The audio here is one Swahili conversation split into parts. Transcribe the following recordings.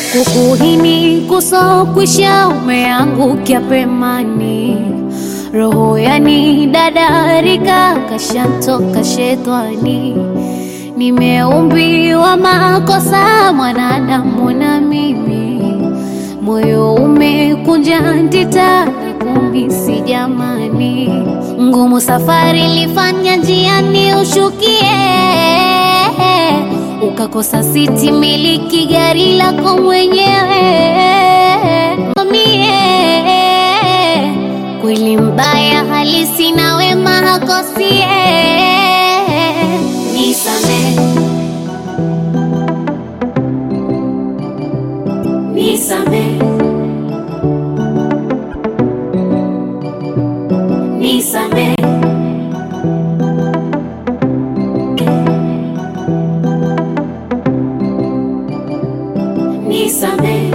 kukuhini kusokwisha umeangukia pemani roho yani dadarika kashantoka shetani nimeumbiwa makosa mwanadamu na mimi moyo umekunja ndita kumisi jamani ngumu safari lifanya njiani ushukie ukakosa siti miliki gari lako mwenyewe mie kweli mbaya halisi na wema hakosie nisame nisame nisame nisame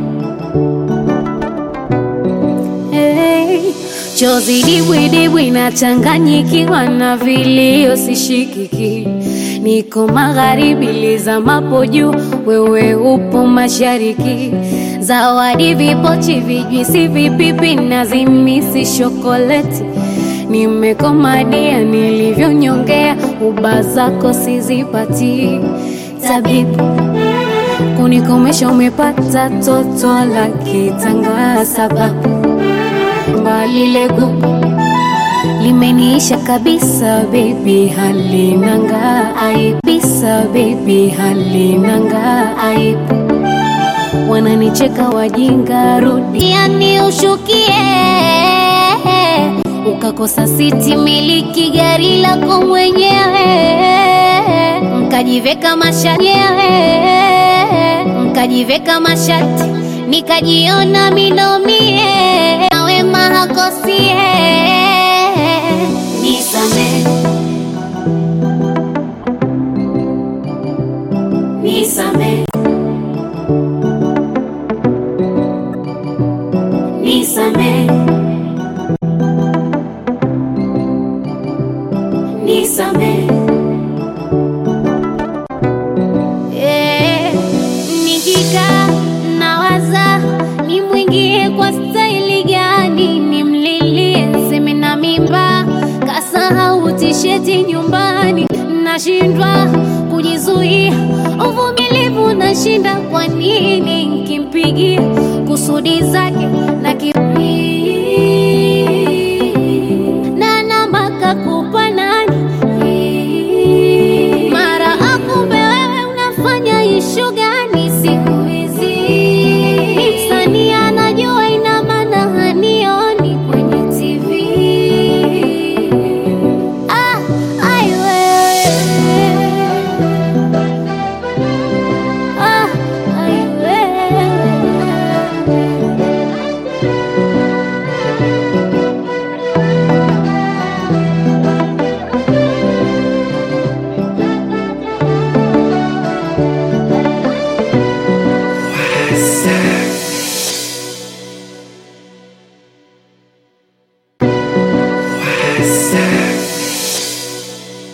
hey. Chozi dibwidibwi nachanganyikiwa na vilio sishikiki, niko magharibi lizamapo juu, wewe upo mashariki. Zawadi vipochi, vijwisi, vipipi na zimisi shokoleti, nimekomadia nilivyonyongea, uba zako sizipati tabibu kunikomesha, umepata toto la kitanga sababu mbali legu limeniisha kabisa baby halinanga aibisa baby halinanga aibu wananicheka wajinga rudi yani ushukie ukakosa siti miliki gari lako mwenyewe mkajiveka mashanyewe mkajiveka mashati nikajiona minomie wema hakosie nisame nisame nisame nisame Eh, nikikaa nawaza nimwingie kwa staili gani, nimlilie seme na mimba, kasahau tisheti nyumbani, nashindwa kujizuia, uvumilivu nashinda. Kwa nini nkimpigia kusudi zake na ki na namba kakupa nani? Mara akumbe wewe unafanya ishuga